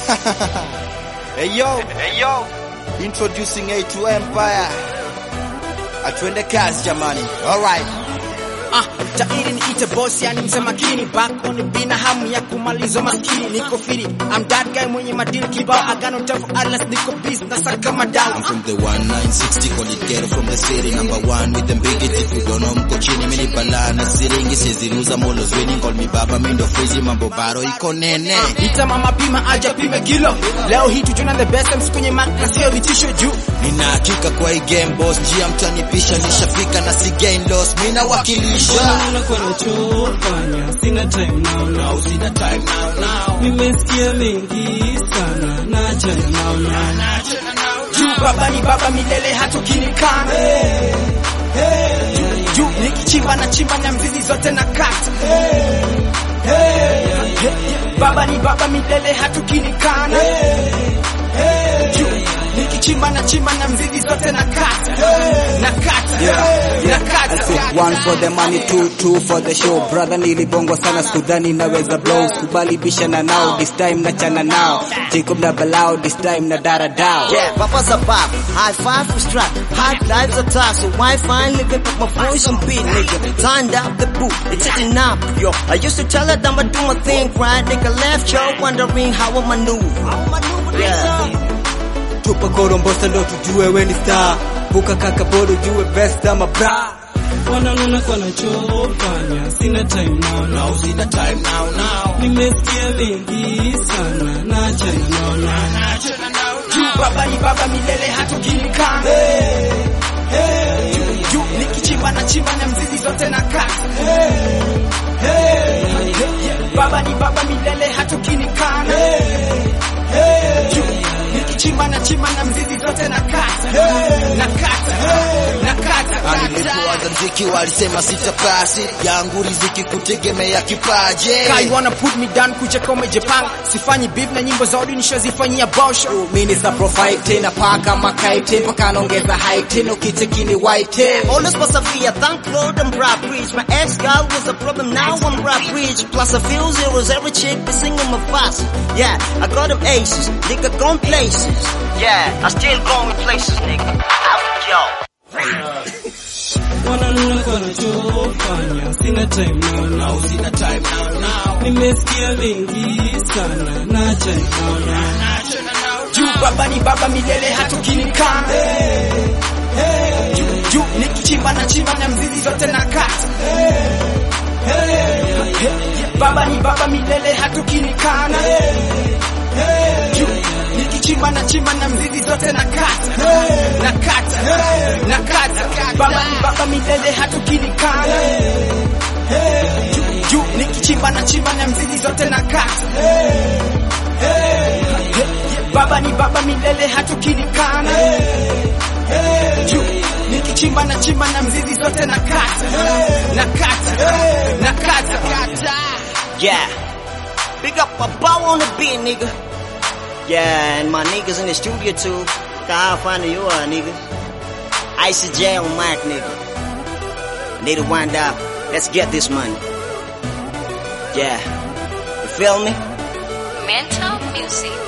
hey yo, hey yo, introducing A2 Empire. Atuende kazi jamani. Alright. Ah, tairi niite boss yani mzee makini back on the beat na hamu ya kumaliza maskini niko firi I'm that guy mwenye madili kibao agano tafu atlas niko busy na saka madao From the 1960 call it ghetto from the city number one with them big if you don't know mko chini mimi ni balaa na siringi siziruza molo zweni call me baba mimi ndo freezy mambo baro iko nene. ita mama pima aja pime kilo leo hii tujona the best MC kwenye mark na sio vitisho juu Nina hakika kwa hii game boss njia mtanipisha nishafika na si gain loss mimi nawakilisha. Unakuwa nachofanya, sina time now now, Sina time now now. nimesikia mengi sana, naachana nao now. juu baba ni baba milele hatukinikana Juu- juu nikichimba na chimba na mzizi zote na kata baba ni baba milele hatukinikana Juu nikichimba na chimba na mzizi zote na kata na kata na kata One for the money, two, two for the show. Brother nilibongwa sana skudhani naweza blow. Kubali bishana nao, this time nachana nao. Jacob na balao, this time na dara dao. Yeah, Papa's a bop. High five for strap. High life's a toss. So why finally pick up my voice and beat, nigga? Turned out the boot. It's sitting up, yo. I used to tell her that I'ma do my thing, right? Nigga left, yo, wondering how I maneuver. Yeah. Tupa korombosa ndo tujue we ni star. Buka kaka bodo jue best ama bra. Wanaona kwa nachofanya, sina time now now, Sina time now now. nimesikia mengi sana, naachana nao now. juu baba ni baba milele hatukinikana Juu- juu nikichimba na chimba na mzizi zote na kata baba ni baba milele hatukinikana Juu nikichimba na chimba na mzizi zote na kata na kata na kata Nilipoanza mziki walisema sitapasi yangu riziki kutegemea kipaje. Kai wanna put me down kucheka umejipanga sifanyi beef na nyimbo za odi nishazifanyia bosho Mini sa profite na paka makaite mpaka naongeza height no kichekini white. Always was a fear, thank Lord I'm rap rich. My ex girl was a problem, now I'm rap rich. Plus a few zeros, every chick be singing my fast. Yeah, I got them aces, nigga gone places. Yeah, I still going places, nigga. Out, yo. Wanaona kwa nachofanya, sina time now now, Sina time now now. nimesikia mengi sana, naachana nao now. juu baba ni baba milele hatukinikana juu juu nikichimba na chimba na mzizi zote na kata baba ni baba milele hatukinikana juu nikichimba na chimba na mzizi zote na kata na kata na kata baba ni baba milele hatukinikana juu juu nikichimba na chimba na mzizi zote na kata baba ni baba milele hatukinikana juu nikichimba na chimba na mzizi zote na kata na kata na kata Yeah. Big up a bow on the beat, nigga. Yeah, and my niggas in the studio too. I'll find you are, nigga. Icy J on mic, nigga. Need to wind up. Let's get this money. Yeah. You feel me? Mental Music.